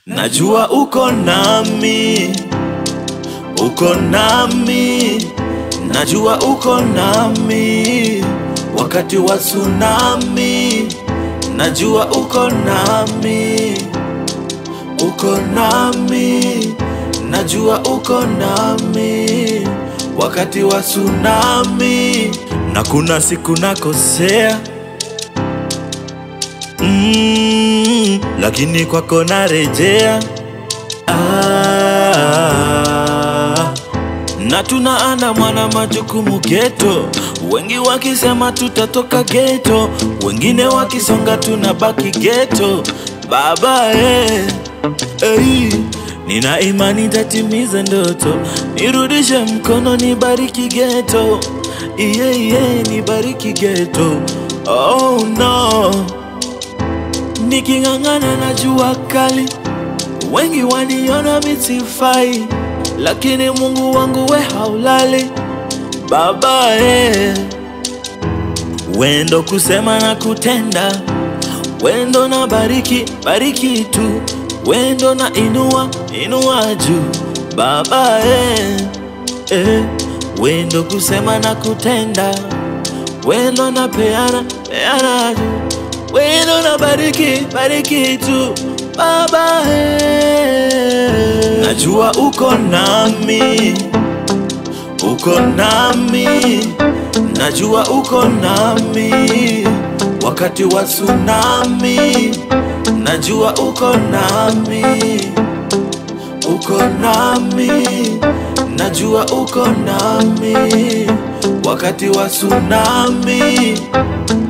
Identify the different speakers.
Speaker 1: Najua uko nami, uko nami, najua uko nami wakati wa tsunami. Najua uko nami, uko nami, najua uko nami wakati wa tsunami, na kuna siku nakosea mm, lakini kwako narejea ah, na tunaandamwa na majukumu geto, wengi wakisema tutatoka geto, wengine wakisonga tunabaki geto. Baba eh, eh, nina imani tatimiza ndoto, nirudishe mkono, nibariki geto, iye iye, nibariki geto. Oh no, niking'ang'ana na jua kali Wengi waniona misifai, lakini Mungu wangu we haulali. Baba eh, wendo kusema na kutenda, wendo na bariki bariki tu, wendo na inua inua juu. Baba eh, eh, wendo kusema na kutenda, wendo na peana peana juu, wendo na bariki bariki tu. Baba eh, najua uko nami, uko nami, najua uko nami wakati wa tsunami, najua uko nami, uko nami, najua uko nami wakati wa tsunami.